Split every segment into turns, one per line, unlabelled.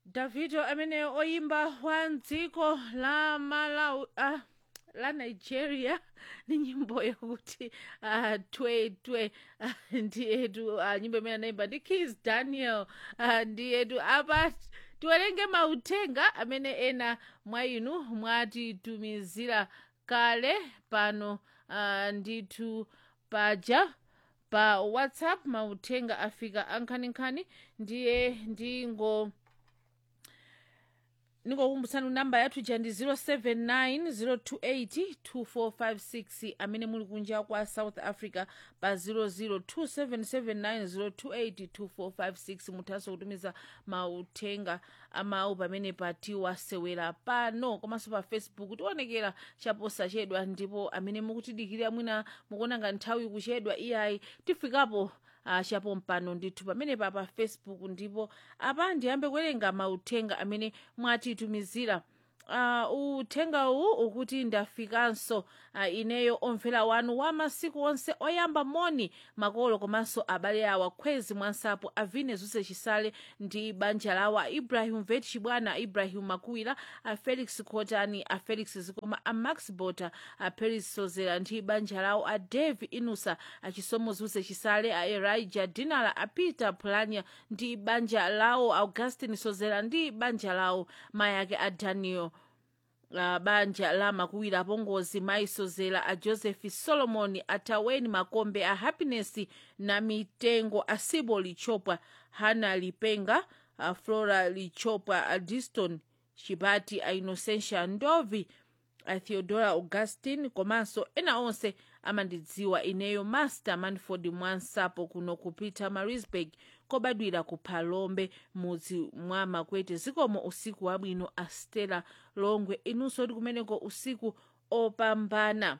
davido amene oyimba wa mdziko la malawi ah, la nigeria ni nyimbo yakuti uh, twe twe uh, ndiyetu uh, nyimbo imene anayimba ndi kis daniel uh, ndiyetu apa tiwerenge mauthenga amene ena mwa inu mwatitumizira kale pano uh, ndithu paja pa whatsapp mauthenga afika ankhaninkhani ndiye ndingo ningokumbutsani namba yathu ja ndi 079 028 2456 amene muli kunja kwa south africa pa 002779028 2456 muthanso kutumiza mauthenga amawu pamene patiwasewera pano komanso pa facebook tionekera chaposachedwa ndipo amene mukutidikirira mwina mukuona ngati nthawi kuchedwa iyayi tifikapo uh, chapo mpano ndithu pamenepa pa facebook ndipo apa ndiyambe kuwerenga mauthenga amene mwatitumizira uh, uthenga uwu ukuti ndafikanso uh, ineyo omvera wanu wa masiku onse oyamba moni makolo komanso abale awa khwezi mwansapo avine zuse chisale ndi banja lawo a ibrahim vet chibwana ibrahim makuwira a felix khotani a felix zikoma a max bota a peris sozera ndi banja lawo a dave inusa a chisomo zuse chisale a erija dinala a peter plania ndi banja lawo augustin sozera ndi banja lawo mayake a daniel uh, banja la makuwira apongozi maisozera a joseph solomon ataweni makombe a happiness na mitengo a sibo lichopwa hana lipenga a flora lichopwa a diston chipati a innocentia ndovi a theodora augustin komanso ena onse amandidziwa ineyo master manford mwansapo kuno kupita marisburg kobadwira ku phalombe mudzi mwa makwete zikomo usiku wabwino a stella longwe inunso ti kumeneko usiku opambana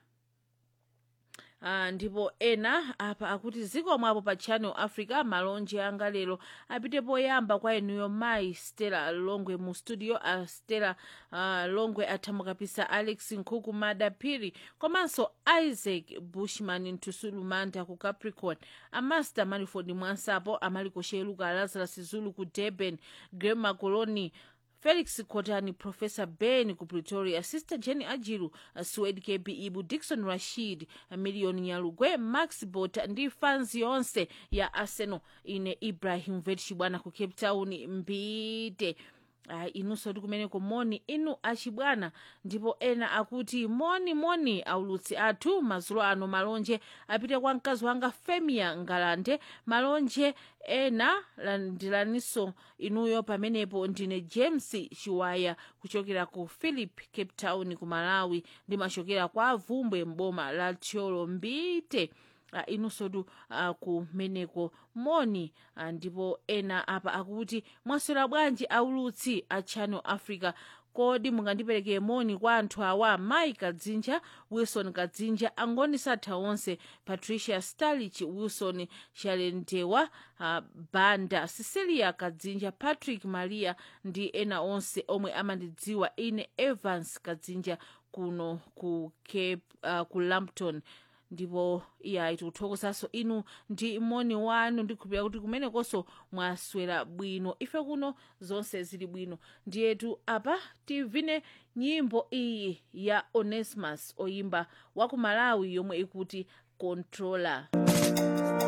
Uh, ndipo ena apa akuti zikomo apo pa channel africa malonje anga lero apite poyamba kwa inuyo mayi stella longwe mu studio a stella uh, longwe athamukapisa alex nkhuku madaphiri komanso isaac bushman ntusulumanda ku capricorn amaster maniford mwansapo amaliko sheluka lazarus zulu ku durban grema coloni felix khotani professor ben ku pretoria sister jenny ajiru swed kb ibu dikson rashid million nyalugwe max bota ndi fans yonse ya arsenal ine ibrahim vetchibwana ku cape town mbite uh, inunso ti kumeneko moni inu achibwana ndipo ena akuti moni moni aulutsi athu mazulo ano malonje apite kwa mkazi wanga femia ngalande malonje ena landilaninso inuyo pamenepo ndine james chiwaya kuchokera ku philip cape town ku malawi ndimachokera kwa avumbwe mboma la tcholo mbite uh, inunsotu uh, kumeneko moni uh, ndipo ena apa akuti mwaswera bwanji aulutsi a channel africa kodi mungandipereke moni kwa anthu awa mai kadzinja wilson kadzinja angoni satha onse patricia starlich wilson chalendewa uh, banda cecilia kadzinja patrick maria ndi ena onse omwe amandidziwa ine evans kadzinja kuno ku cape uh, ku lampton ndipo iyayi tikuthokozanso inu ndi moni wanu ndikhulupirira kuti kumenekonso mwaswera bwino ife kuno zonse zili bwino ndiyetu apa tivine nyimbo iyi ya onesmus oyimba wa ku malawi yomwe ikuti controller